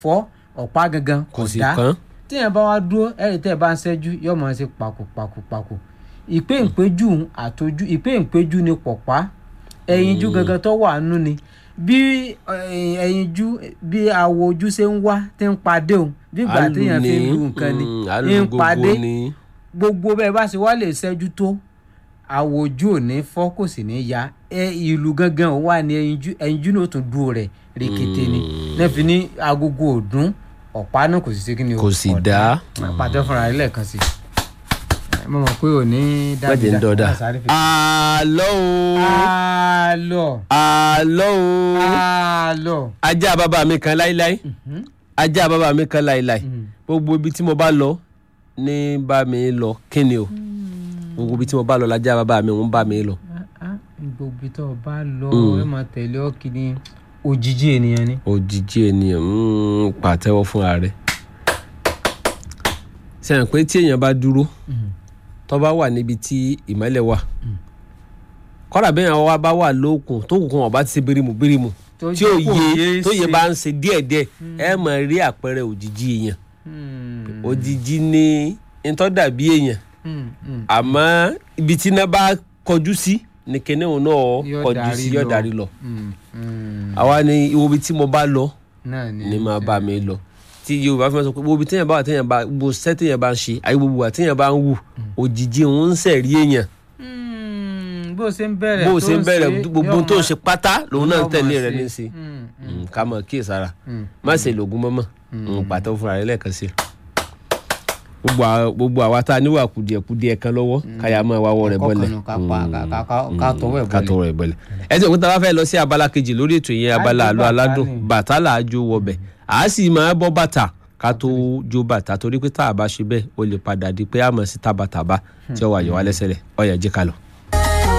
fọ́ ọ̀pá gangan kò kò sì dá kán téèyàn bá wá dúró ẹ̀rì tẹ́ ẹ bá ń ṣẹ́jú yóò máa ṣe pàkó pàkó pàkó ìpé ìpéjú àtọ́jú ìpé ìpéjú ni pọ̀pá ẹ̀yinjú gangan tó wà nú ni bí eh, ẹ̀yinjú bí àwọ̀ ojú ṣe ń wá tí ń padé òun bí ìgbà Àlù téèyàn fi ń ni, lu nǹkan ni mm, àlù ń gbogbo padé ni gbogbo bẹ́ẹ̀ bá ṣe wá lè ṣẹ́jú tó àwọ̀ ojú ò ní fọ́ kò sì ní ya ẹ ìlú gangan ò wà ní ẹyinjú ẹyinjú náà ó tún dúró rẹ̀ rèkété ni náà fi ní agogo òdún ọ̀pá náà kò sì ṣe kí ni o kò sì ọ̀dà. dá pàtó fúnra rẹ̀ lẹ́ẹ̀kan sí i mo mọ̀ pé ò ní bàjẹ́ ń dọ̀dà àlọ́ o àlọ́ àlọ́ o àlọ́ ajá bàbá mi kan láíláí ajá bàbá mi kan láíláí gbogbo ibi tí mo bá lọ ní bá mi lọ kí ni o gbogbo ibi tí mo bá lọ lajá bàbá mi ń bá mi lọ gbogbo tó o bá lọ ẹ máa tẹ̀lé ọ kí ni òjijì ènìyàn ni. òjijì ènìyàn ń pàtẹ́wọ́ fúnra rẹ̀ sẹ́yìn pé tí èèyàn bá dúró tó bá wà níbi tí ìmọ́lẹ̀ wà kọ́dà bẹ́ẹ̀ yẹn wá bá wà lókun tó kù kan ọba ti ṣe bírímù bírímù Tó tí ò jẹ́ kó yé yé tó yẹ ṣe. bá ń ṣe díẹ̀díẹ̀ ẹ máa rí àpẹẹrẹ òjijì èèyàn òjijì ní ntọ́ dàbí èèyàn àmọ́ ibi tí iná bá kọjú sí ni kíní òun náà Yóò kọjú darí sí yóò lọ. darí lọ àwa ni ibi tí mo bá lọ náà ni ni máa bá mi lọ tí yorùbá fi máa sọ pé gbogbo téèyàn bá wà téèyàn bá gbogbo sẹ́ téèyàn bá ń ṣe àyè gbogbo wà téèyàn bá ń wù òjijì òun ń sẹ̀rí èèyàn Mm, bó o ṣe ń bẹ̀rẹ̀ bó o ṣe ń bẹ̀rẹ̀ gbogbo yóò tó ń máa- ṣe pátá lòun náà ń yóò tẹ̀lé máa rẹ̀ ṣe. ní sí Mm, Mm, ká mọ̀ kíyè sára mm. má ṣe lògùn mọ́mọ́ Mm, pàtó fúnra rẹ̀ lẹ́ẹ̀kan sí i. gbogbo àwa- gbogbo àwa tá a níwà kùdìẹ̀kudìẹ̀ kan lọ́wọ́ káyà máa wá wọ́ rẹ̀ Ẹ̀kọ́ bọ́lẹ̀ kan nù, ká pa- ká- ká- ká- ká tọwọ́ ẹ̀ ká bọ́lẹ̀. tọwọ́ ẹ̀ bọ́lẹ̀. ẹ ti òkúta bá fẹ́ lọ sí abala kejì lórí ètò yẹn abala Á jó àlọ́ bàtà aládùn ni. bàtà là á jó wọbẹ̀ à á sì máa bọ́ bàtà ká tó jó bàtà torí pé tá a bá ṣe bẹ́ẹ̀ ó lè padà di pé àmọ́ sí tábàtàbà tí ó wà yọ wá lẹ́sẹ̀ rẹ̀ ó yá jẹ́ ká lọ.